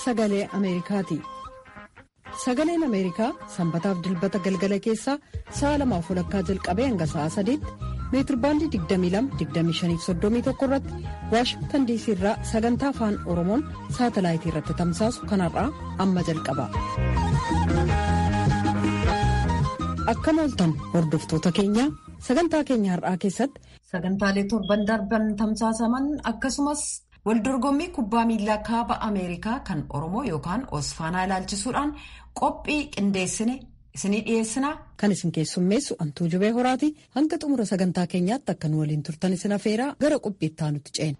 sagalee ameerikaati sagaleen ameerikaa sanbataaf dilbata galgala keessaa sa'a lamaaf walakkaa jalqabee hanga sa'a sadiitti meetirbaandii 22-25-31 irratti waashingtan diisii irraa sagantaa afaan oromoon saatalaayitii irratti tamsaasu kanarraa amma jalqaba. akkam ooltan hordoftoota keenya sagantaa keenya har'aa keessatti sagantaalee torban darban tamsaasaman akkasumas waldorgommii kubbaa miilaa kaaba ameerikaa kan oromoo yookaan osfaanaa ilaalchisuudhaan qophii qindeessine isinii dhiyeessinaa kan isin keessummeessu antuu jubee horaati hanga xumura sagantaa keenyaatti akka nu waliin turtan isin afeeraa gara qophii itti aanutti ceena.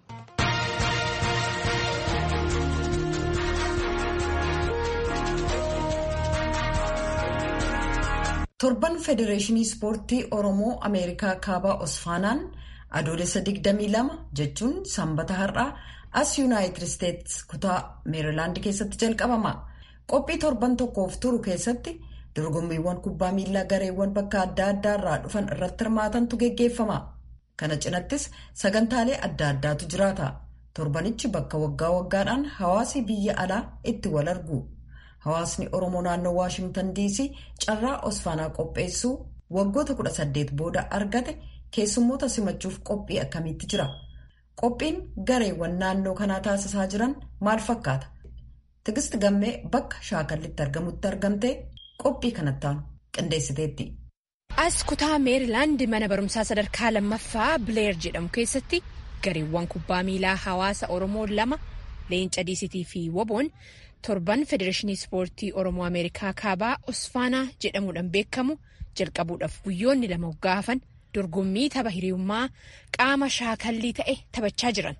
torban federeeshinii ispoortii oromoo ameerikaa kaabaa osfaanaan adoolessa 22 jechuun sanbata har'aa as yuunaayitid isteetsi kutaa meerilaand keessatti jalqabama qophii torban tokkoof turu keessatti dorgommiiwwan kubbaa miilaa gareewwan bakka adda addaa irraa dhufan irratti hirmaatantu geggeeffama kana cinattis sagantaalee adda addaatu jiraata torbanichi bakka waggaa waggaadhaan hawaasi biyya alaa itti wal argu. Hawaasni Oromoo naannoo Waashingtan diisii carraa osfaanaa qopheessuu waggoota 18 booda argate keessummoota simachuuf qophii akkamiitti jira? Qophiin gareewwan naannoo kanaa taasisaa jiran maal fakkaata? Tigist gammee bakka shaakallitti argamutti argamtee qophii kanattaan qindeessiteetti. As kutaa meerilaand mana barumsaa sadarkaa lammaffaa bileer jedhamu keessatti gareewwan kubbaa miilaa hawaasa Oromoo lama leenca diisitii fi woboon. torban federeeshinii ispoortii oromoo ameerikaa kaabaa osfaanaa jedhamuudhaan beekamu jalqabuudhaaf guyyoonni lama waggaa hafan dorgommii tapha hiriyummaa qaama shaakallii ta'e taphachaa jiran.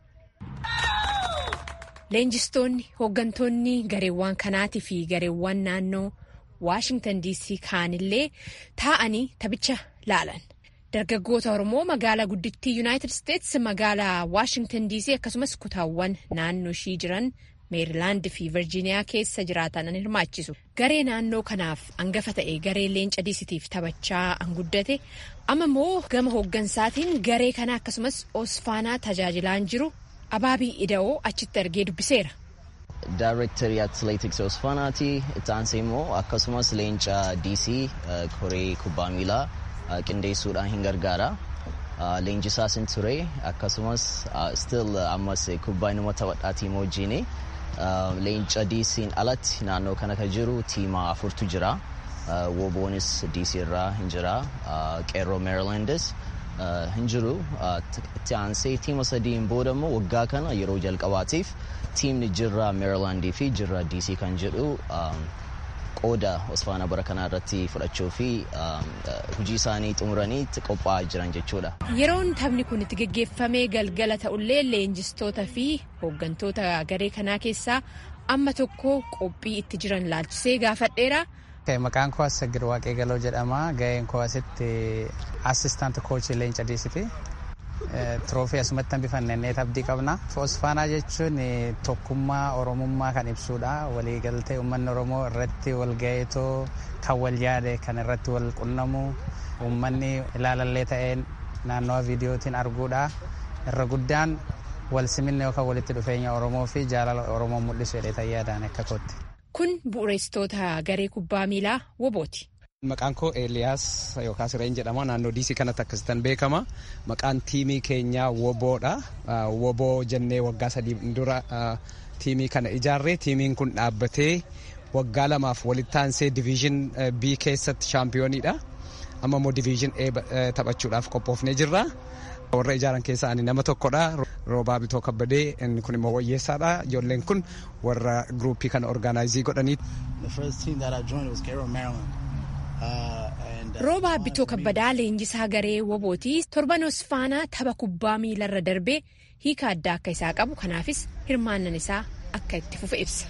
leenjistoonni hooggantoonni gareewwan kanaatii fi gareewwan naannoo waashingtan diisii kaanillee taa'anii taphicha laalan. dargaggoota oromoo magaalaa guddittii yuunaayitid isteetsi magaalaa waashingtan diisii akkasumas kutaawwan naannoo ishii jiran. meerilaand fi virjiiniyaa keessa jiraatan hirmaachisu garee naannoo kanaaf hangafa ta'e garee leenca diisitiif taphachaa an guddate amma immoo gama hooggansaatiin garee kana akkasumas osfaanaa tajaajilaan jiru abaabii ida'oo achitti argee dubbiseera. Daareektarii atileetiksii osfaanaati itti aansee immoo akkasumas leenca diisii koree kubbaa miilaa qindeessuudhaan hin gargaara. Leenjisaas hin ture akkasumas still ammas kubbaa inuma taphadhaatii wajjin leenca diisiin alatti naannoo kana kan jiru tiima afurtu jira. Woboonis diisii irraa hin jira. Qeerroo meerilaandis hin jiru. Itti aansee tiima sadiin booda immoo waggaa kana yeroo jalqabaatiif tiimni jirra meerilaandii fi jirra diisii kan jedhu qooda osfaana bara kanaa irratti fudhachuu fi hojii isaanii xumuranii qophaa'aa jiran jechuudha. Yeroon taphni kun itti geggeeffamee galgala ta'ullee leenjistoota fi hooggantoota garee kanaa keessaa amma tokko qophii itti jiran laalchisee gaafadheera. Maqaan koo Assagir Waaqee Galoo jedhama. Gaheen koo asitti assistant koochii leenca diisiti. Tiroofii asumatti hambifannee abdii qabna. Osfaanaa jechuun tokkummaa Oromummaa kan ibsudha. Waliigaltee uummanni Oromoo irratti wal gaheetoo kan wal yaade kan irratti wal qunnamu uummanni ilaalallee ta'een naannawa viidiyootiin arguudha. Irra guddaan wal siminna yookaan walitti dhufeenya Oromoo fi jaalala Oromoo mul'isu jedhee yaadaan akka kootti. Kun bu'uureessitoota garee kubbaa miilaa wobooti. Maqaan koo Eeliyaas yookaan Sireen jedhama. Naannoo diisii kanatti akkasitan beekama. Maqaan tiimii keenyaa Woboodha. Woboo jennee waggaa sadii dura tiimii kana ijaarree tiimiin kun dhaabbatee waggaa lamaaf walitti aansee diviizhin B keessatti shaampiyooniidha. Amma immoo diviizhin A taphachuudhaaf qophoofnee jirra. Warra ijaaran keessaa ani nama tokkodha. Roobaa Bitoo Kabbadee inni kun immoo wayyeessaadha. Ijoolleen kun warra giruuppii kana orgaanaayizii godhanii. Roobaa Bitoo Kabbadaa leenjisaa garee wobooti torban osfaanaa tapha kubbaa miilarra darbee hiika addaa akka isaa qabu kanaafis hirmaannan isaa akka itti fufe ibsa.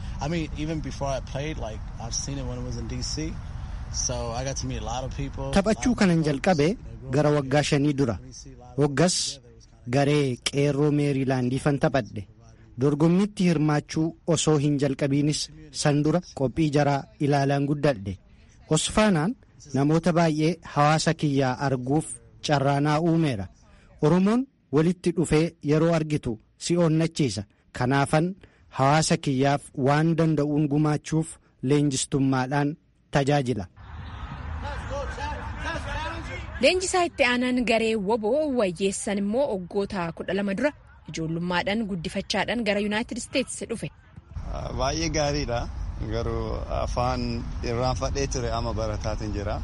Taphachuu kanan jalqabe gara waggaa shanii dura waggas garee qeerroo meerilaandiifan taphadhe dorgommitti hirmaachuu osoo hin jalqabiinis san dura qophii jaraa ilaalaan guddadhe osfaanaan namoota baay'ee hawaasa kiyyaa arguuf carraanaa uumeera oromoon walitti dhufee yeroo argitu si onnachiisa kanaafan hawaasa kiyyaaf waan danda'uun gumaachuuf leenjistummaadhaan tajaajila. Leenjisaa itti aanaan garee woboo wayyeessan immoo waggoota kudha lama dura ijoollummaadhaan guddifachaadhaan gara yuunaayitid isteetsi dhufe. Baay'ee gaariidha. Garuu afaan irraanfadhee ture amma barataatiin jira.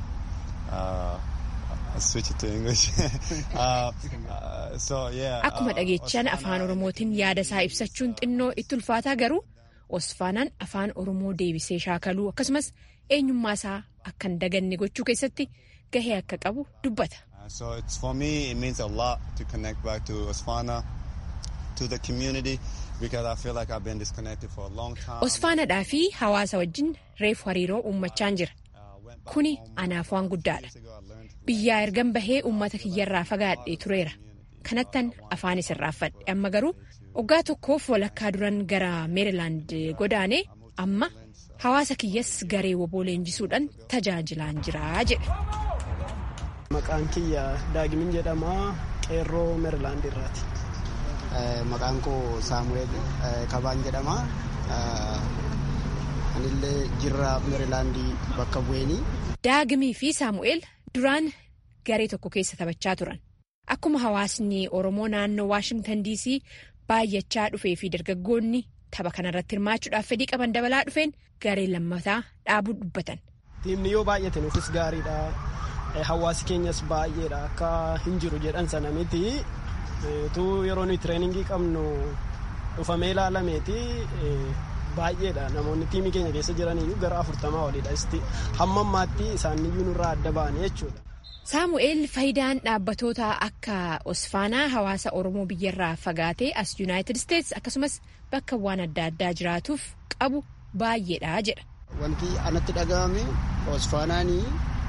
Akkuma dhageechan afaan Oromootiin yaada isaa ibsachuun xinnoo itti ulfaataa garuu Osfaanaan afaan Oromoo deebisee shaakaluu akkasumas eenyummaa isaa akka hin daganne gochuu keessatti gahee akka qabu dubbata. So it's for me it means a lot to connect back to Osfana, to the community because I feel like I've been disconnected for a long time. Osfaanadhaa fi hawaasa wajjin reefu hariiroo uummachaan jira. Kuni anaaf waan guddaadha. Biyyaa ergan bahee uummata kiyyarraa fagaadhee tureera. Kanattan afaanis irraanfadhe amma garuu waggaa tokkoof walakkaa duran gara meerilaand godaanee amma hawaasa kiyyas garee woboo leenjisuudhaan tajaajilaan jira jedhe. Maqaan kiyya Daagimin jedhama qeerroo meerilaand irraati. Maqaan koo Saamu'eel Kabaan jedhama. Anillee jirra meerilaandii bakka bu'eenii. Daagimii fi Saamu'eel duraan garee tokko keessa taphachaa turan. Akkuma hawaasni Oromoo naannoo Waashingtan DC baay'achaa dhufee fi dargaggoonni tapha kanarratti hirmaachuudhaaf fedhii qaban dabalaa dhufeen garee lammataa dhaabuu dubbatan. Tiimni yoo baay'ate nuufis gaariidha. Hawaasi keenyas baay'eedha akka hin jiru jedhan sana miti. Tu yeroo nuyi tireeningii qabnu dhufamee ilaalameeti baay'eedha namoonni tiimii keenya keessa jiraniyyuu gara afurtamaa oliidha. Hamma ammaatti isaaniyyuu nurraa adda ba'anii jechuudha. Saamu'eel faayidaan dhaabbatoota akka Osfaanaa hawaasa Oromoo biyyarraa fagaatee as Yuunaayitid Isteetsi akkasumas bakka waan adda addaa jiraatuuf qabu baay'eedha jedha. Wanti anatti dhaga'ame Osfaanaanii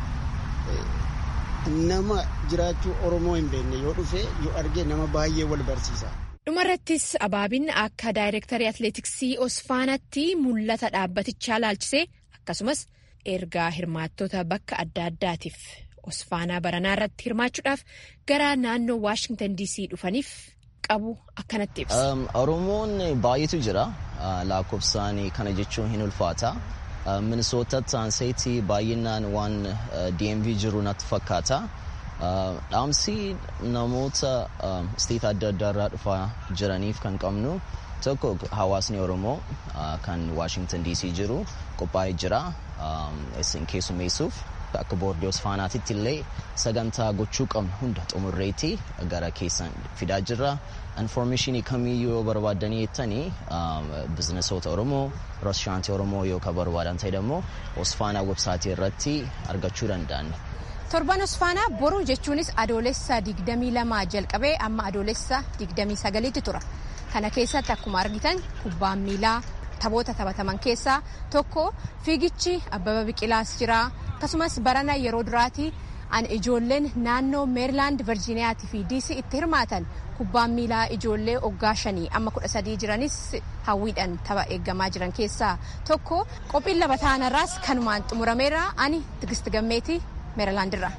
nama jiraachuu Oromoo hin beekne yoo dhufe yoo arge nama baay'ee wal barsiisa. Dhumarrattis abaabin akka daayirektarii atileetiksii Osfaanaatti mul'ata dhaabbatichaa laalchisee akkasumas ergaa hirmaattota bakka adda addaatiif. Osfaanaa baranaa irratti hirmaachuudhaaf gara naannoo Waashingtan DC dhufaniif qabu akkanatti ibsa. Oromoon baay'eetu jira. Lakkoofsaan kana jechuun hin ulfaata. Minisootatti aanseetti baay'inaan waan DMV jiru natti fakkaata. Dhaamsi namoota isteet adda addaa irraa dhufaa jiraniif kan qabnu tokko hawaasni Oromoo kan Waashingtan DC jiru qophaa'ee jira. Isin keessummeessuuf. Akka boordii Osfaanaatitti illee sagantaa gochuu qabnu hunda xumurreetti gara keessan fidaa jirra. Infoormeeshinii kamiyyuu yoo barbaadanii jettanii bizinesoota Oromoo, reestooraantii Oromoo yoo kan barbaadan ta'e immoo Osfaanaa websaayitii irratti argachuu danda'an. Torban Osfaanaa boru jechuunis adoolessa 22 jalqabee amma adoolessa 29tti tura. Kana keessatti akkuma argitan kubbaan miilaa taphoota taphataman keessaa tokko fiigichi Abbaba Biqilaas jira. akkasumas barana yeroo duraati an ijoolleen naannoo meerilaand virjiiniyaatii fi diisii itti hirmaatan kubbaan miilaa ijoollee oggaa shanii amma kudha sadii jiranis hawwiidhaan tapha eeggamaa jiran keessaa tokko qophiin lama ta'anarraas kanumaan xumurameera ani tigist gammeetii meerilaandirra.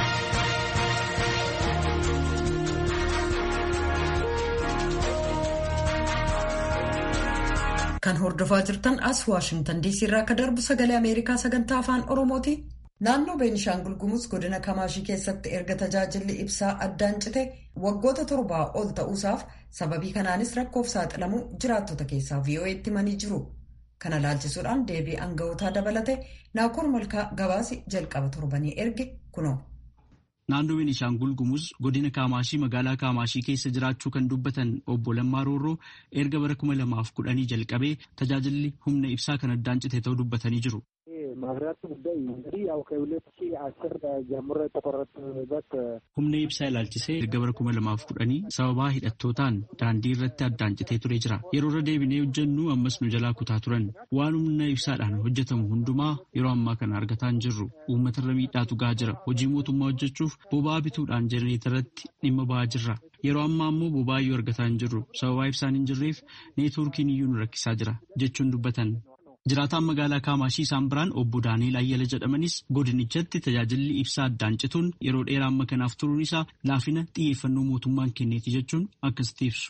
Kan hordofaa jirtan as Waashingtan DC irraa akka darbu sagalee Ameerikaa sagantaa afaan Oromooti. Naannoo Beenishaangul Gumuz godina Kamaashii keessatti erga tajaajilli ibsaa addaan cite waggoota torbaa ol ta'uusaaf sababii kanaanis rakkoof saaxilamuu jiraattota keessaa VOA'tti himanii jiru. Kana laalchisuudhaan deebii aanga'ootaa dabalate Naakoor Malkaa gabaasi jalqaba torbanii erge kunoo. Naannoo Beenishaangul Gumuz godina Kaamaashii magaalaa Kaamaashii keessa jiraachuu kan dubbatan obbo Lammaa Roorroo erga bara kuma lamaaf kudhanii jalqabee tajaajilli humna ibsaa kan addaan cite ta'uu dubbatanii jiru. Humna ibsaa ilaalchisee erga bara kuma lamaaf kudhanii sababaa hidhattootaan daandii irratti addaan citee ture jira. Yeroo irra deebinee hojjennu ammas nu jalaa kutaa turan. Waan humna ibsaadhaan hojjetamu hundumaa yeroo ammaa kana argataa hin jirru. Uummatarra miidhaatu gahaa jira. Hojii mootummaa hojjechuuf boba'aa bituudhaan jenereetarratti dhimma ba'aa jirra. Yeroo ammaa immoo boba'aa iyyuu argataa hin jirru. Sababaa ibsaan hin jirreef neetwoorkiin iyyuu nu rakkisaa jira jechuun dubbatan. Jiraataan magaalaa Kaamaashii isaan biraan obbo Daaniil Ayyala jedhamanis godinichatti tajaajilli ibsaa addaan cituun yeroo dheeraa amma kanaaf turuun isaa laafina xiyyeeffannoo mootummaan kenneeti jechuun akkasitti ibsu.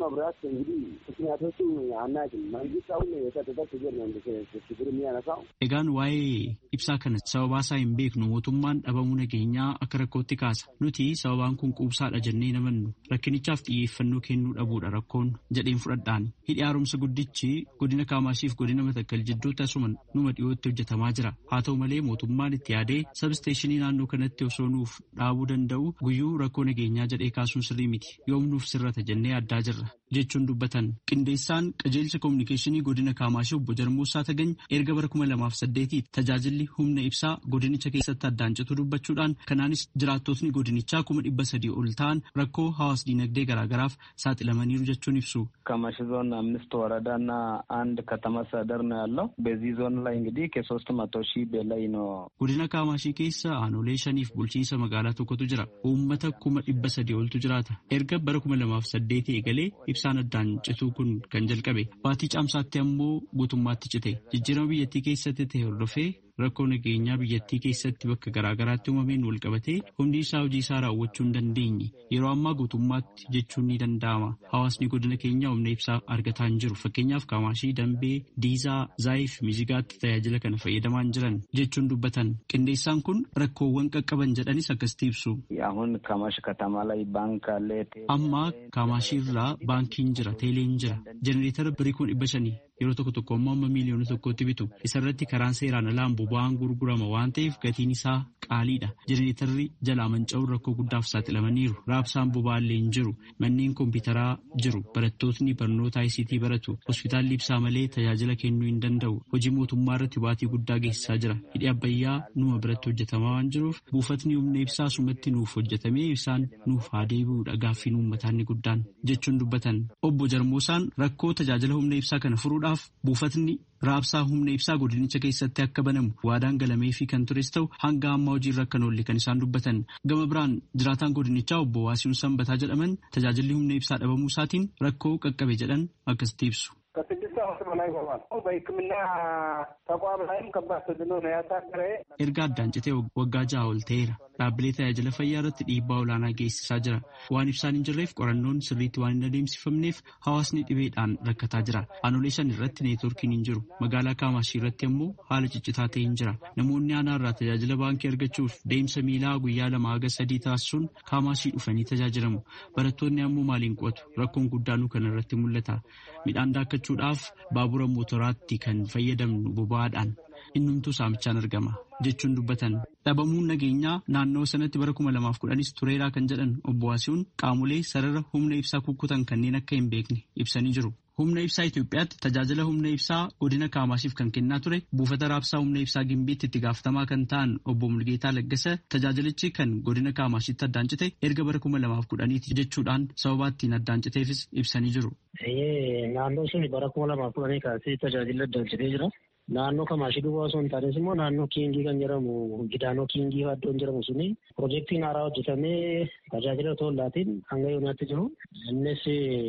መብራት እንግዲህ ምክንያቶቹ አናውቅም። መንግስት አሁን የሰጠበት ችግር ነው ችግር የሚያነሳው። Egaan waa'ee ibsaa kana sababaa isaa hin beeknu mootummaan dhabamuu nageenyaa akka rakkootti kaasa. Nuti sababaan kun quubsaadha jennee namannu rakkinichaaf xiyyeeffannoo kennuu dhabuudha rakkoon jedheen fudhadhaan. Hidhi haaromsa guddichi godina Kaamaashiif godina Matakkal jidduutti asuma numa dhiyootti hojjetamaa jira. Haa ta'u malee mootummaan itti yaadee sabsteeshinii naannoo kanatti osoo nuuf dhaabuu danda'u guyyuu rakkoo nageenyaa jedhee kaasuun sirrii miti. Yoom nuuf sirrata jennee addaa jirra. jechuun dubbatan qindeessaan qajeelcha koominikeeshinii godina kaamaashii obbo Jarmuusaa Tagany erga bara kuma lamaaf saddeetii tajaajilli humna ibsaa godinicha keessatti addaan citu dubbachuudhaan kanaanis jiraattotni godinichaa kuma dhibba sadii ol ta'an rakkoo hawaas diinagdee garaagaraaf saaxilamaniiru jechuun ibsu. ከማሽ ዞን አምስት ወረዳና አንድ ከተማ አስተዳደር ነው ያለው። በዚህ ዞን ላይ እንግዲህ ከሶስት መቶ ሺህ በላይ ነው። Godina Kaamaashii keessa aanolee shaniif bulchiinsa magaalaa tokkotu jira. Uummata kuma dhibba sadii oltu jiraata. Erga bara kuma lamaaf saddeetii eegalee ibsaan addaan cituu kun kan jalqabe. Baatii caamsaatti ammoo guutummaatti cite. Jijjiirama biyyattii keessatti ta'e hordofee rakkoo nageenyaa biyyattii keessatti bakka garaagaraatti uumameen wal qabatee humni isaa hojii isaa raawwachuu hin dandeenye yeroo ammaa guutummaatti jechuun ni danda'ama hawaasni godina keenyaa humna ibsaa argataa hin jiru fakkeenyaaf kaamaashii dambee diizaa zaayif mizigaatti tajaajila kana fayyadamaa hin jiran jechuun dubbatan qindeessaan kun rakkoowwan qaqqaban jedhanis akkasitti ibsu. አሁን ከማሽ ከተማ ላይ ባንክ አለ። amma kaamaashii irraa baankiin jira teeleen jira jenereetara birii kun dhibba shanii yeroo tokko tokko ammoo amma miiliyoona tokkotti bitu isarratti karaan seeraan alaan boba'aan gurgurama waan ta'eef gatiin isaa qaaliidha jenereetarri jalaa manca'uun rakkoo guddaaf saaxilamaniiru raabsaan boba'aallee hin jiru manneen kompiitaraa jiru barattootni barnoota ICT baratu hospitaalli ibsaa malee tajaajila kennuu hin danda'u hojii mootummaa irratti baatii guddaa geessisaa jira hidhi abbayyaa numa biratti hojjetamaa waan jiruuf buufatni humna ibsaa sumatti nuuf hojjetamee ibsaan nuuf haa deebi'uudha gaaffiin uummataa inni guddaan jechuun dubbatan obbo Jarmoosaan rakkoo tajaajila humna ibsaa kana furuudhaaf buufatni raabsaa humna ibsaa godinicha keessatti akka banamu waadaan galamee fi kan tures ta'u hanga ammaa hojiirra akka hin oolle kan isaan dubbatan gama biraan jiraataan godinichaa obbo Waasiin Sanbataa jedhaman tajaajilli humna ibsaa dhabamuu isaatiin rakkoo qaqqabe jedhan akkasitti ibsu. ከስድስት ዓመት በላይ ሆኗል። በሕክምና ተቋም ላይም ከባድ ተጽዕኖ ነው ያሳደረ። erga addaan citee waggaa ja'a ol ta'eera dhaabbilee tajaajila fayyaa irratti dhiibbaa olaanaa geessisaa jira waan ibsaan hin jirreef qorannoon sirriitti waan hin adeemsifamneef hawaasni dhibeedhaan rakkataa jira aanolee shan irratti neetworkiin hin jiru magaalaa kaamaashii irratti ammoo haala ciccitaa ta'e hin jira namoonni aanaa irraa tajaajila baankii argachuuf deemsa miilaa guyyaa lama haga sadii taasisuun kaamaashii dhufanii tajaajilamu barattoonni ammoo maaliin qo'atu rakkoon guddaanuu kana irratti mul'ata midhaan daakkachuudhaaf baabura mootoraatti kan fayyadamnu boba'aadhaan innumtuu saamichaan argama jechuun dubbatan dhabamuun nageenyaa naannoo sanatti bara kuma lamaaf kudhanis tureeraa kan jedhan obbo Waasiiwwan qaamolee sarara humna ibsaa kukkutan kanneen akka hin beekne ibsanii jiru. Humna ibsaa Itoophiyaatti tajaajila humna ibsaa godina Kaamaashiif kan kennaa ture buufata raabsaa humna ibsaa Gimbiitti itti gaafatamaa kan ta'an obbo Mulgeetaa Laggasa tajaajilichi kan godina Kaamashiitti addaan cite erga bara kuma lamaaf kudhaniiti jechuudhaan sababa ittiin addaan citeefis ibsanii jiru. Naannoo sun bara kuma lamaaf kudhanii kaasee tajaajila addaan citee jira. Naannoo Kamaashii duwwaa osoo hin taanes immoo naannoo Kiingii kan jedhamu Gidaanoo Kiingii iddoon jedhamu suni piroojeektiin haaraa hojjetamee tajaajila tollaatiin hanga yoonaatti jiru. Innis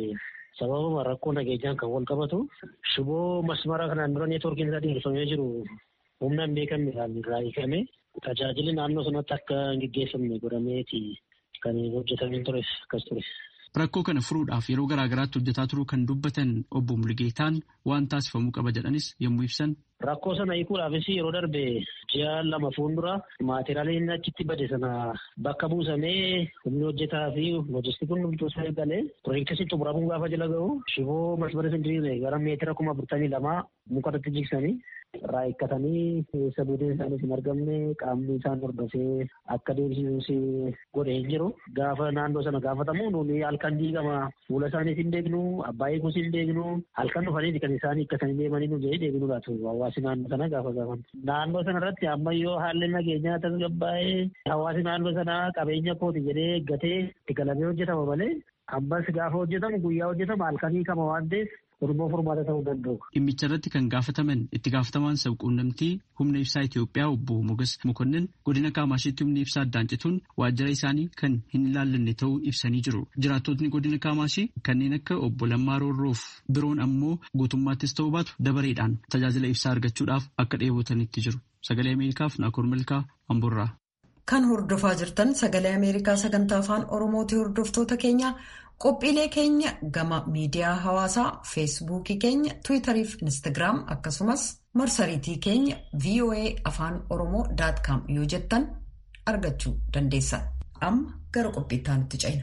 sababuma rakkoo nageenyaan kan wal qabatu shiboo masmara kanaan dura neetwoorkiin isaa dheerifamee jiru humna hin beekamnedhaan irraa hiikame tajaajilli naannoo sanatti akka hin geggeeffamne godhameeti kan hojjetamee tures akkas ture. Rakkoo kana furuudhaaf yeroo garaa garaatti hojjetaa turuu kan dubbatan obbo Mulgeetaan waan taasifamuu qaba jedhanis yommuu ibsan. Rakkoo sana hiikuudhaafis yeroo darbe ji'a lama fuuldura maateriyaaliin achitti bade sana bakka buusamee humni hojjetaa fi loojistikuun bulchuu isaa eegalee piroojeektii xumuramuun gaafa jala gahu shiboo masmara sindiriiree gara meetira kuma afurtamii lamaa mukarratti jigsanii irraa eeggatanii keessa buuteen isaaniis hin argamne qaamni isaan hordofee akka deebisisus godhe hin jiru. Gaafa naannoo sana gaafatamu nuuni halkan diigama fuula isaaniis hin beeknu abbaa eeguus hin beeknu halkan dhufanii kan isaan hiikkatanii deemanii nu jedhee deebinu laatu hawaasi naannoo sana gaafa gaafan. Naannoo sana irratti ammayyoo haalli nageenyaa tasgabbaa'ee hawaasi naannoo sana qabeenya kooti jedhee eeggatee itti galamee hojjetama malee ammas gaafa hojjetamu guyyaa hojjetama halkanii kama waan ta'eef Oromoo furmaata ta'uu danda'u. Dhimmicha irratti kan gaafataman itti gaafatamaan sabquunnamtii humna ibsaa Itoophiyaa obbo Mogas Mokonnin godina Kaamashiitti humni ibsaa addaan cituun waajjira isaanii kan hin ilaallanne ta'uu ibsanii jiru. Jiraattotni godina Kaamashii kanneen akka obbo Lammaa Roorroof biroon ammoo guutummaattis ta'uu baatu dabareedhaan tajaajila ibsaa argachuudhaaf akka dheebotanitti jiru. Sagalee Ameerikaaf Naakoor Milkaa Amburraa. Kan hordofaa jirtan sagalee Ameerikaa sagantaa afaan Oromooti hordoftoota keenya Qophiilee keenya gama miidiyaa hawaasaa feesbuukii keenya tiwiitarii fi instaagiraam akkasumas marsariitii keenya voa afaan oromoo com yoo jettan argachuu dandeessan. Amma gara qophiitti aanutti ceena.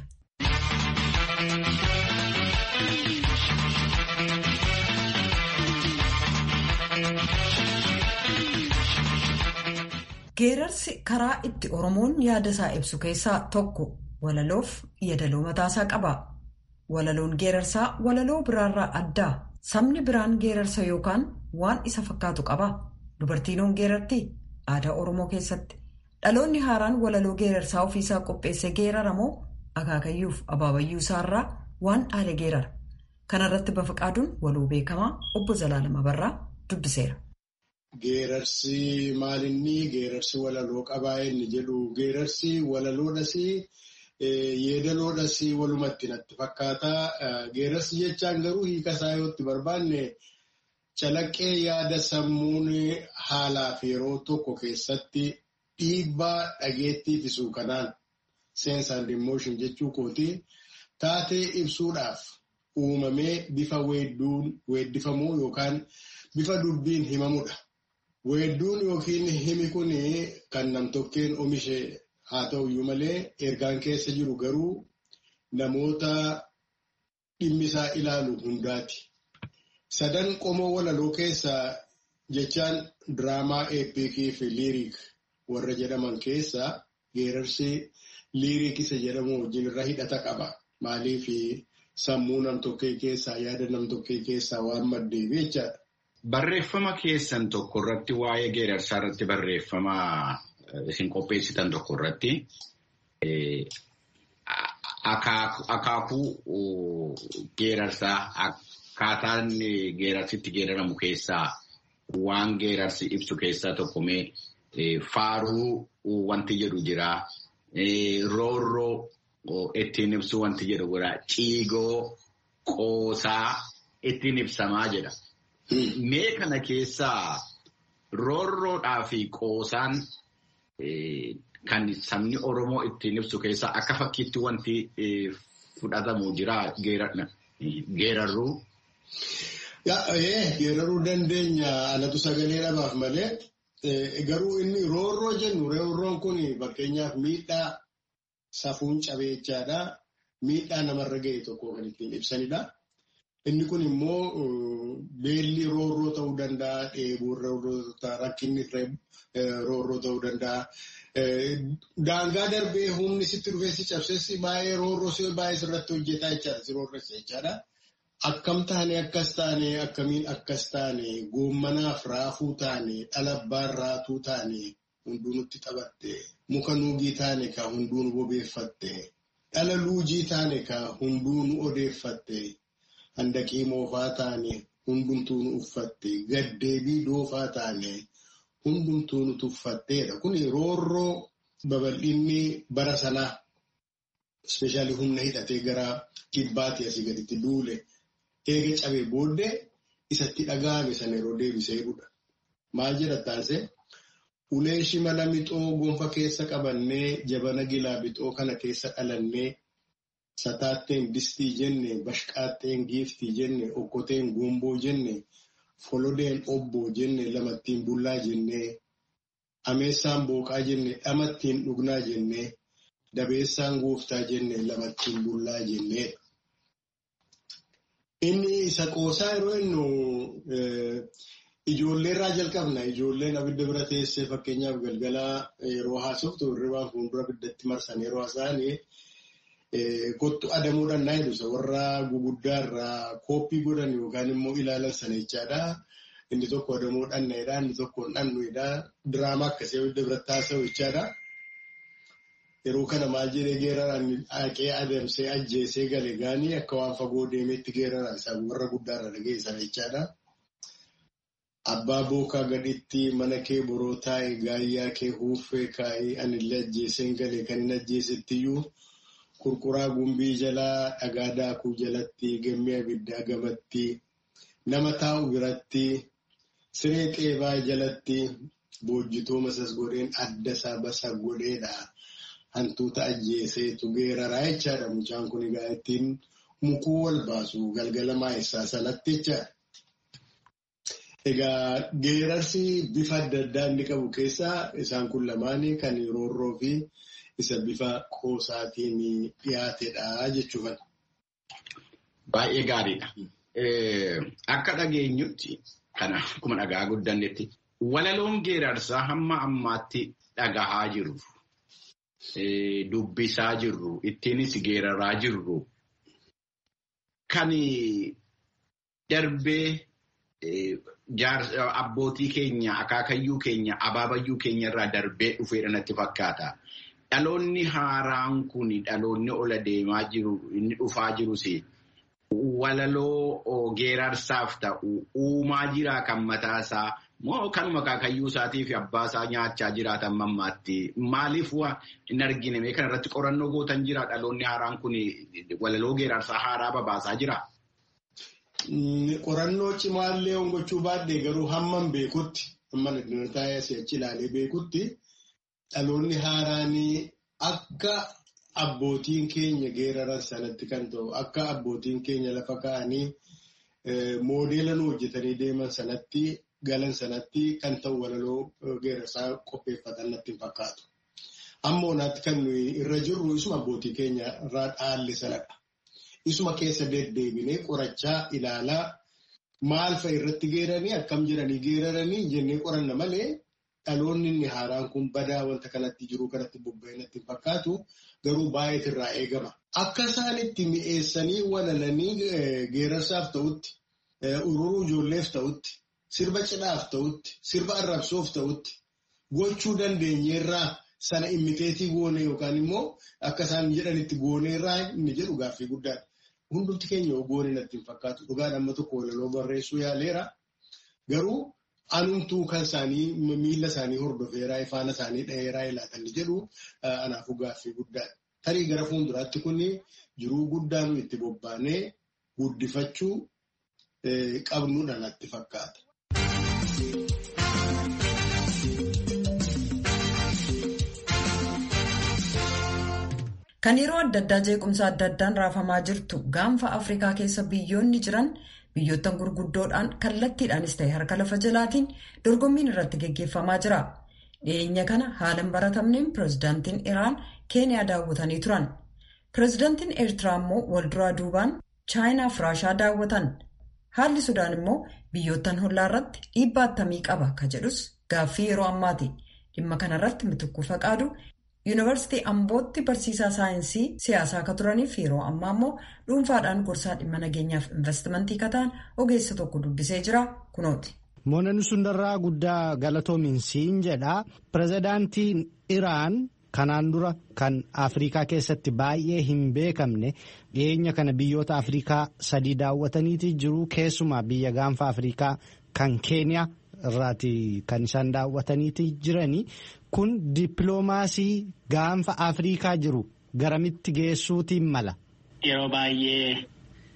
Geerarsi karaa itti Oromoon yaada isaa ibsu keessaa tokko walaloof yeedaloo mataasaa qaba. Walaloon geerarsaa walaloo biraarraa addaa. Sabni biraan geerarsa yookaan waan isa fakkaatu qaba. Dubartiinoon geerartii aadaa Oromoo keessatti. Dhaloonni haaraan walaloo geerarsaa ofiisaa qopheessee geeraramoo akaakayyuuf abaabayyuu isaarraa waan dhaale geerara. Kanarratti Bafaqaaduun waloo beekamaa obbo Zalaalama Barraa dubbiseera. Geerarsi maalinni geerarsi walaloo qabaa inni jedhu geerarsi walaloodhas yeedaloodhas walumatti natti fakkaata. Geerarsi jechaan garuu hiika isaa yoo itti barbaanne calaqqee yaada sammuun haalaa fi yeroo tokko keessatti dhiibbaa dhageettii ittisuu kanaan sense and emotion jechuu kooti taatee ibsuudhaaf uumamee bifa weeddifamuu yookaan bifa dubbiin himamudha. Weedduun yookiin himi kun kan namtokkeen oomishe haa ta'uyyuu malee ergaan keessa jiru garuu namoota dhimmisaa ilaalu hundaati. Sadan qomoo walaloo keessaa jechaan diraamaa eepikii fi liiriik warra jedhaman keessaa geerarsi liiriik isa jedhamu wajjin irra hidhata qaba. Maaliif sammuu namtokkee keessaa yaada namtokkee keessaa waan maddeef jechaadha. Barreeffama keessan tokko irratti waa'ee geerarsaa irratti barreeffama isin qopheessitan tokko irratti akaakuu geerarsaa akkaataan geerarsitti geeraramu keessaa waan geerarsi ibsu keessaa tokko mee faaruu wanti jedhu jira. Roorroo ittiin ibsu wanti jedhu jira. Ciigoo qoosaa ittiin ibsamaa jedha. Mee kana keessaa roorroodhaa fi qoosaan kan sabni Oromoo ittiin ibsu keessaa akka fakkiitti wanti fudhatamu jira geerarruu. Geeraruu dandeenya alatu sagalee dhabaaf malee garuu inni roorroo jennu roorroon kun fakkeenyaaf miidhaa safuun cabeechaadha. Miidhaa namarra ga'e tokko kan ittiin ibsanidha. Inni kun immoo beelli roorroo ta'uu danda'a, dheebuun roorroo ta'uu rakkinni roorroo ta'uu danda'a. Daangaa darbee humni sitti dhufee si cabses baay'ee roorroo si baay'ee sirratti hojjetaa jechaadha. Si roorressa jechaadha. Akkam taane akkas taane akkamiin akkas taane goommanaaf raafuu taane dhalabbaan raatuu taane hunduu nutti taphatte muka nuugii taane ka hunduu nu bobeeffatte dhala luujii taane ka hunduu nu odeeffatte. handaqii moofaa taane hundumtuu nu uffatte gaddeebii doofaa taane hundumtuu nu tuffatteedha. Kun roorroo babal'inni bara sanaa ispeeshaalii humna hidhatee gara kibbaatti asii gaditti duule eega cabee booddee isatti dhaga'ame sana yeroo deebisee jedhudha. Maal jedha taasise? Ulee shimala mixoo gonfa keessa qabannee jabana gilaa bixoo kana keessa dhalannee Sataatteen distii jenne, bashqaatteen giiftii jenne, okkoteen gomboo jenne, folodeen obboo jenne, lamattiin bullaa jenne, ameessaan booqaa jenne, dhamattiin dhugnaa jenne, dabeessaan gooftaa jenne, lamattiin bullaa jenne. Inni isa qoosaa yeroo innu ijoolleerraa jalqabna. Ijoolleen abidda bira teessee fakkeenyaaf galgalaa yeroo haasoftu hirribaan fuuldura abiddatti marsan yeroo haasa'anii kottu adamuudhaan naa jedhu warra guguddaa irraa kooppii godhan yookaan immoo ilaalan sana jechaadha. Inni tokko adamuudhaan naayidha, inni tokko dhannuidha. Diraamaa akkasii abidda biratti haasa'u jechaadha. Yeroo kana maal jedhee geeraraan haqee adamsee ajjeesee gale gaanii akka waan fagoo deemeetti geeraraan isaa warra guddaarra dhageessan jechaadha. Abbaa bookaa gaditti mana kee boroo taa'e gaayyaa kee huuffee kaa'ee anillee ajjeeseen gale kan hin ajjeesettiyyuu Qurquraa gumbii jalaa dhagaa daakuu jalatti gammee abiddaa gamatti nama taa'u biratti siree qeebaa jalatti boojjitoo masas godheen adda isaa basa godheedha. hantuuta ajjeeseetu geeraraa jechaadha. Mucaan kun egaa ittiin mukuu wal baasu galgala maayessaa sanatti jechaadha. Egaa geerarsi bifa adda addaa inni qabu keessaa isaan kun lamaanii kan roorroo fi isa bifa qoosaatiin dhiyaatedha jechuudha. Baay'ee gaariidha. Akka dhageenyutti kana akkuma dhagaa guddannetti walaloon geerarsaa hamma ammaatti dhagahaa jirru dubbisaa jirru ittiinis geeraraa jirru kan darbee abbootii keenya akaakayyuu keenya abaabayyuu keenya irraa darbee dhufeedha natti fakkaata. Dhaloonni haaraan kun dhaloonni ola deemaa jiru inni dhufaa jirus walaloo geerarsaaf ta'u uumaa jiraa kan mataasaa moo kanuma akaakayyuu isaatii fi abbaa isaa nyaachaa jiraatan mammaatti maaliif hin argine mee kana irratti qorannoo gootan jira dhaloonni haaraan kun walaloo geerarsaa haaraa babaasaa jira. Qorannoo cimaallee gochuu baadhee garuu hamman beekutti hamman addunyaa si'achi ilaalee beekutti dhaloonni haaraan akka abbootiin keenya geeraran sanatti kan ta'u akka abbootiin keenya lafa kaa'anii moodeela nu hojjetanii deeman sanatti galan sanatti kan ta'u walaloo geerarsaa qopheeffatan natti hin fakkaatu. Amma onaatti kan nuyi irra jirru isuma abbootii keenya irraa dhaalle sanadha. Isuma keessa deddeebinee qorachaa ilaalaa maal fa'a irratti geeranii akkam jedhanii geeraranii jennee qoranna malee dhaloonni inni haaraan kun badaa wanta kanatti jiru kanatti bobba'ee natti hin fakkaatu garuu baay'eet irraa eegama. Akka isaan itti mi'eessanii walalanii geerarsaaf ta'utti, ururuu ijoolleef ta'utti, sirba cidhaaf ta'utti, sirba arrabsoof ta'utti gochuu dandeenyeerraa sana immiteetii goone yookaan immoo akka isaan jedhanitti gooneerraa inni jedhu gaaffii guddaadha. Hundumti keenya goone natti hin fakkaatu. Dhugaan amma tokko walaloo barreessuu yaaleera. Garuu anumtuu kan isaanii miila isaanii hordofeeraa ifaana isaanii dhaheeraa ilaatan jedhu anaafuu gaaffii guddaadha. Tarii gara fuulduraatti kun jiruu guddaa nu itti bobbaanee guddifachuu qabnuudha natti fakkaata. Kan yeroo adda addaa jeequmsa adda addaan raafamaa jirtu gaanfa Afrikaa keessa biyyoonni jiran biyyoottan gurguddoodhaan kallattiidhaanis ta'e harka lafa jalaatiin dorgommiin irratti geggeeffamaa jira. Dhiyeenya kana haala hin baratamneen pirezidaantiin Iraan Keeniyaa daawwatanii turan. Pirezidaantiin Eertiraa immoo walduraa duubaan Chaayinaa fi Raashaa daawwatan. Haalli Sudaan immoo biyyoottan hollaa irratti dhiibbaa attamii qaba ka jedhus gaaffii yeroo ammaati. Dhimma kanarratti mitukkuu faqaadu Yuunivarsiitii Ambootti barsiisaa saayinsii siyaasaa akka turaniif yeroo ammaa immoo dhuunfaadhaan gorsaa dhimma nageenyaaf investimentii kataan ogeessa tokko dubbisee jira kunooti. Moonan sundarraa guddaa galatoominsiin jedha. Pirezidaantiin Iraan kanaan dura kan Afrikaa keessatti baay'ee hin beekamne dhiyeenya kana biyyoota Afrikaa sadii daawwataniiti jiru keessumaa biyya gaanfa Afrikaa kan Keeniyaa irraati kan isaan daawwataniiti jirani. Kun dippiloomaasii gaanfa Afrikaa jiru garamitti geessuutiin mala. Yeroo baay'ee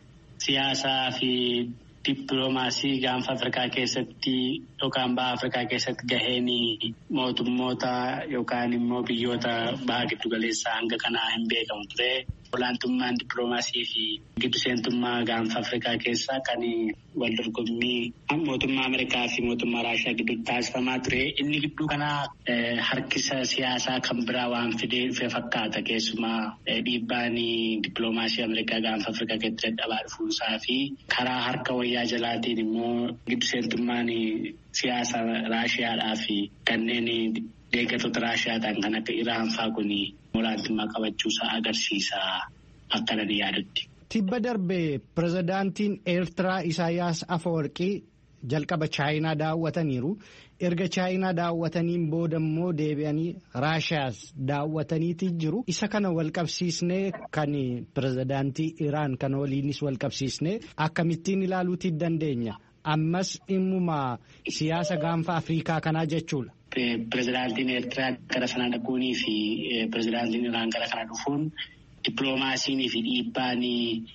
siyaasaa fi dippiloomaasii gaanfa Afrikaa keessatti yookaan baha Afrikaa keessatti gaheen mootummoota yookaan immoo biyyoota baha giddugaleessaa hanga kanaa hin beekamu ture. Olaantummaan dippiloomaasii fi giddu seentummaa gaanfa Afrikaa keessaa kan wal dorgommii mootummaa Ameerikaa fi mootummaa Raashiyaa gidduutti taasifamaa ture. Inni gidduu kanaa harkisa siyaasaa kan biraa waan fidee fakkaata. Keessumaa dhiibbaan dippiloomaasii Ameerikaa gaanfa Afrikaa keessatti dadhabaa dhufuusaa fi karaa harka wayyaa jalaatiin immoo giddu seentummaan siyaasa Raashiyaadhaa fi kanneen deeggartoota Raashiyaa ta'an kan akka Iraan fa'aa kun olaantummaa qabachuusaa agarsiisa akka nani yaadutti. Tibba darbee pirezidaantiin Eertiraa Isaayyaas Afawarqii jalqaba Chaayinaa daawwataniiru. Erga Chaayinaa daawwataniin booda immoo deebi'anii Raashiyaas daawwataniiti jiru. Isa kana wal qabsiisnee kan pirezidaantii Iraan kana waliinis wal qabsiisnee akkamittiin ilaaluutii dandeenya. Ammas dhimmuma siyaasa gaanfa Afrikaa kanaa jechuudha. Pirezidaantiin Eertiraa gara sana dhaquunii fi pirezidaantiin Iraan gara kana dhufuun dippiloomaasiinii fi dhiibbaan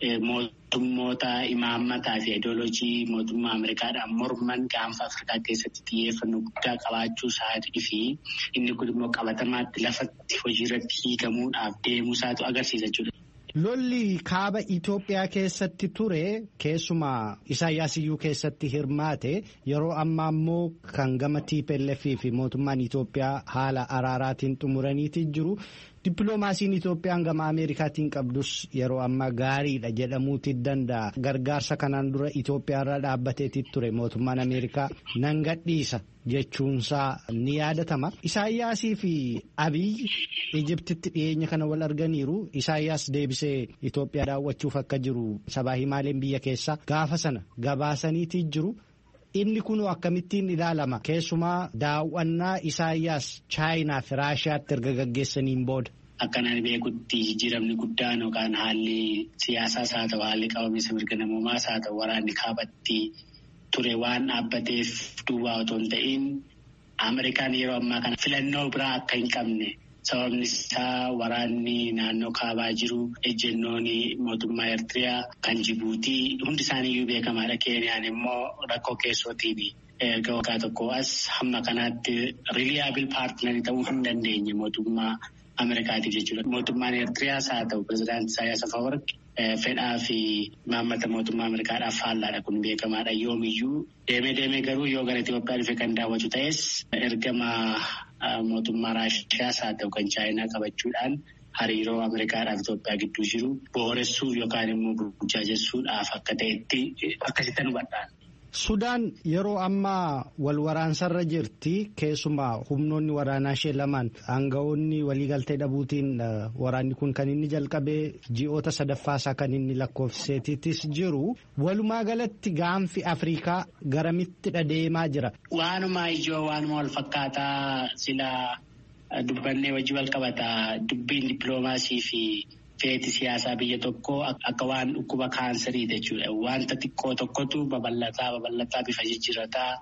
mootummoota imaammataa fi ideoloojii mootummaa Ameerikaadhaan morman gaanfa Afrikaa keessatti xiyyeeffannoo guddaa qabaachuu isaatii fi inni kun immoo qabatamaatti lafatti hojiirratti hiikamuudhaaf deemuu isaatu agarsiisa jechuudha. Lolli kaaba Itoophiyaa keessatti ture keessumaa Isaayyaas iyyuu keessatti hirmaate yeroo ammaa immoo kan gama TPLF fi mootummaan Itoophiyaa haala araaraatiin xumuraniiti jiru. Dippiloomaasiin Itoophiyaan gama Ameerikaatiin qabdus yeroo ammaa gaariidha jedhamuuti danda'a. Gargaarsa kanaan dura Itoophiyaarra dhaabbateeti ture mootummaan Ameerikaa nan gadhiisa jechuunsaa ni yaadatama. Isaayyaasii fi Abiyyi Ijiptitti dhiyeenya kana wal arganiiru. Isaayyaas deebisee Itoophiyaa daawwachuuf akka jiru sabaa himaaleen biyya keessaa gaafa sana gabaasaniiti jiru. Inni kun akkamittiin ilaalama keessumaa daawwannaa Isaayyaas Chaayinaa fi Raashiyaatti erga gaggeessaniin booda. Akkanaan beekutti jijjiiramni guddaan yookaan haalli siyaasaas haa ta'u haalli qabamiinsa mirga namoomaas haa ta'u waraanni kaabatti ture waan dhaabbateef duwwaa otoo hin ta'in Ameerikaan yeroo ammaa kana filannoo biraa akka hin qabne. Sababni isaa waraanni naannoo kaabaa jiru ejjennoon mootummaa Eertiriyaa kan Jibuutii hundi isaaniiyyuu beekamaadha. Keeniyaan immoo rakkoo keessootiin erga waggaa tokko as hamma kanaatti riiliyaabil paartinarii ta'uu hin dandeenye mootummaa Ameerikaatiif jechuudha. Mootummaan Eertiriyaas haa ta'u pirezidaantii Isaayyaas Afawarqi fedhaa fi maammata mootummaa Ameerikaadhaaf faallaadha kun beekamaadha. Yoomiyyuu deemee deemee garuu yoo gara Itoophiyaa dhufe kan daawwatu ta'es ergama. Mootummaa Raashiyaas haa ta'u kan Chaayinaa qabachuudhaan hariiroo Ameerikaadhaaf Itoophiyaa gidduu jiru booressuuf yookaan immoo burjaajessuudhaaf akka ta'etti akkasitti hubadhaan. Sudaan yeroo ammaa wal waraansarra jirti keessumaa humnoonni waraanaa ishee lamaan aangawoonni waliigaltee dhabuutiin waraanni kun kan inni jalqabee ji'oota sadaffaasaa kan inni lakkoofseetiitis jiru walumaa galatti gaanfi Afrikaa garamitti deemaa jira. Waanuma ijoo waanuma wal fakkaataa sila dubbannee wajji wal qabataa dubbiin dippiloomaasii fi. Feeti siyaasaa biyya tokkoo akka waan dhukkuba kaansarii jechuudha. Wanta xiqqoo tokkotu babal'ataa babal'ataa bifa jijjiirrataa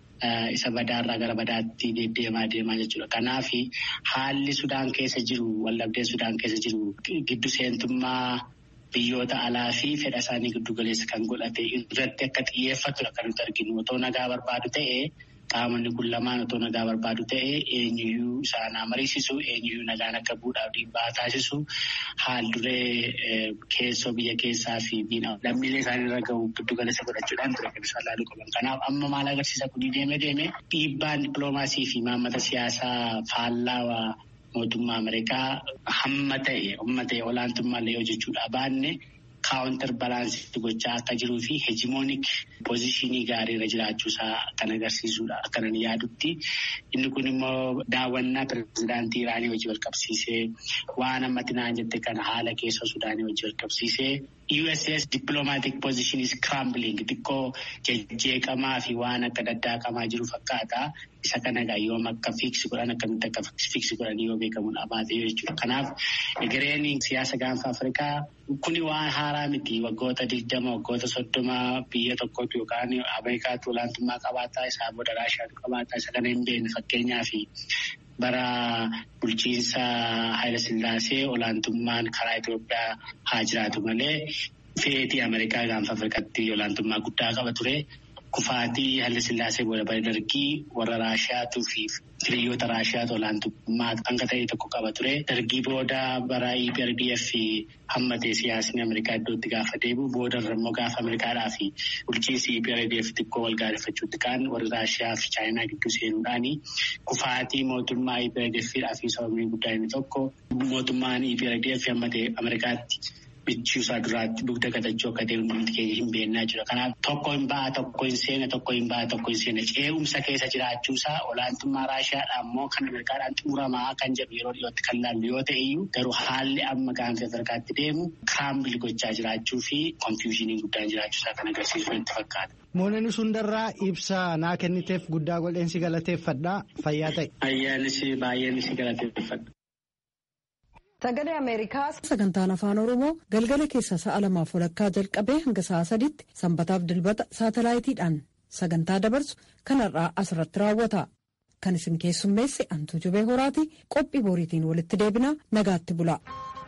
isa badaarraa gara badaatti deddeemaa deemaa jechuudha. Kanaaf haalli Sudaan keessa jiru wallabdeen Sudaan keessa jiru giddu seentummaa biyyoota alaa fi fedha isaanii giddu galeessa kan godhate irratti akka xiyyeeffatudha kan nuti arginu. Otoo nagaa barbaadu ta'ee. Qaamonni kun lamaan otoo nagaa barbaadu ta'ee eenyuyyuu isaan mariisisu eenyuyyuu nagaan akka bu'uudhaaf dhiibbaa taasisu haal duree keessoo biyya keessaa fi lammiilee isaaniirra gahu giddu galeessa godhachuudhaan ture kan isaan laaluu qaban. Kanaaf amma maal agarsiisa kun deemee deemee dhiibbaan dippiloomaasii fi maammata siyaasaa faallaa mootummaa Ameerikaa hamma ta'e hamma ta'e olaantummaallee yoo jechuudha baanne. kaawuntar balaansii gochaa akka jiruu fi heejimoonik poozishinii gaariirra jiraachuusaa kan agarsiisudha akkanan yaadutti inni kun immoo daawwannaa pirezidaantii Iraanii wajji wal qabsiisee waan ammatti naan jette kana haala keessa Sudaanii wajji wal qabsiisee USS diplomatic position is crumbling xiqqoo jejjeeqamaa fi waan akka daddaaqamaa jiru fakkaata. Isa kana egaa yoom akka fiiksi godhan akkamitti akka fiiksi godhan yoo beekamuun abaate jechuudha. Kanaaf egereen siyaasa gaanfa Afrikaa kuni waan haaraa miti waggoota digdama waggoota soddoma biyya tokkotu yookaan Ameerikaatu olaantummaa qabaataa isaa booda Raashiyaatu qabaataa isa kana hin beekne fakkeenyaaf bara bulchiinsa Haayila Sillaasee olaantummaan karaa Itoophiyaa haa jiraatu malee feetii Ameerikaa gaanfa Afrikaatti olaantummaa guddaa qaba ture. Kufaatii Haayila Sillaasee booda bara dargii warra Raashiyaatuu fi hiriyoota Raashiyaatu olaantummaa hanga ta'e tokko qaba ture. Dargii booda bara EPRDF hammatee siyaasni Ameerikaa iddootti gaafa deebi'u boodarra immoo gaafa Ameerikaadhaa fi bulchiinsi EPRDF xiqqoo wal gaarifachuutti kaan warri Raashiyaa fi Chaayinaa gidduu seenuudhaani kufaatii mootummaa EPRDF fi sababni guddaan inni tokko mootummaan EPRDF hammatee Ameerikaatti. Bichuusaa duraatti dugda gatachuu akka ta'e hundi keenya hin beeknaa jira. Kanaaf tokko hin ba'a tokko hin seena tokko hin ba'a tokko hin seena ce'umsa keessa jiraachuusaa olaantummaa Raashiyaadhaa immoo kan Ameerikaadhaan xumuramaa kan jedhu yeroo dhiyootti kan laallu yoo ta'e iyyuu garuu haalli amma gaanfa Afrikaatti deemu kiraambil gochaa jiraachuu fi konfiyuushinii guddaan jiraachuusaa kan agarsiisu itti fakkaata. Mooneen sundarraa ibsa naa kenniteef guddaa godheensi galateeffadha fayyaa ta'e. Fayyaanis baay'eenis si galateeffadha. Sagalee Ameerikaa sagantaan afaan Oromoo galgala keessa sa'a lamaaf walakkaa jalqabee hanga sa'a sadiitti sanbataaf dilbata saatalaayitiidhaan sagantaa dabarsu kanarraa asirratti raawwata. Kan isin keessummeesse Antuu Jubee Horaati qophii boriitiin walitti deebina nagaatti bula.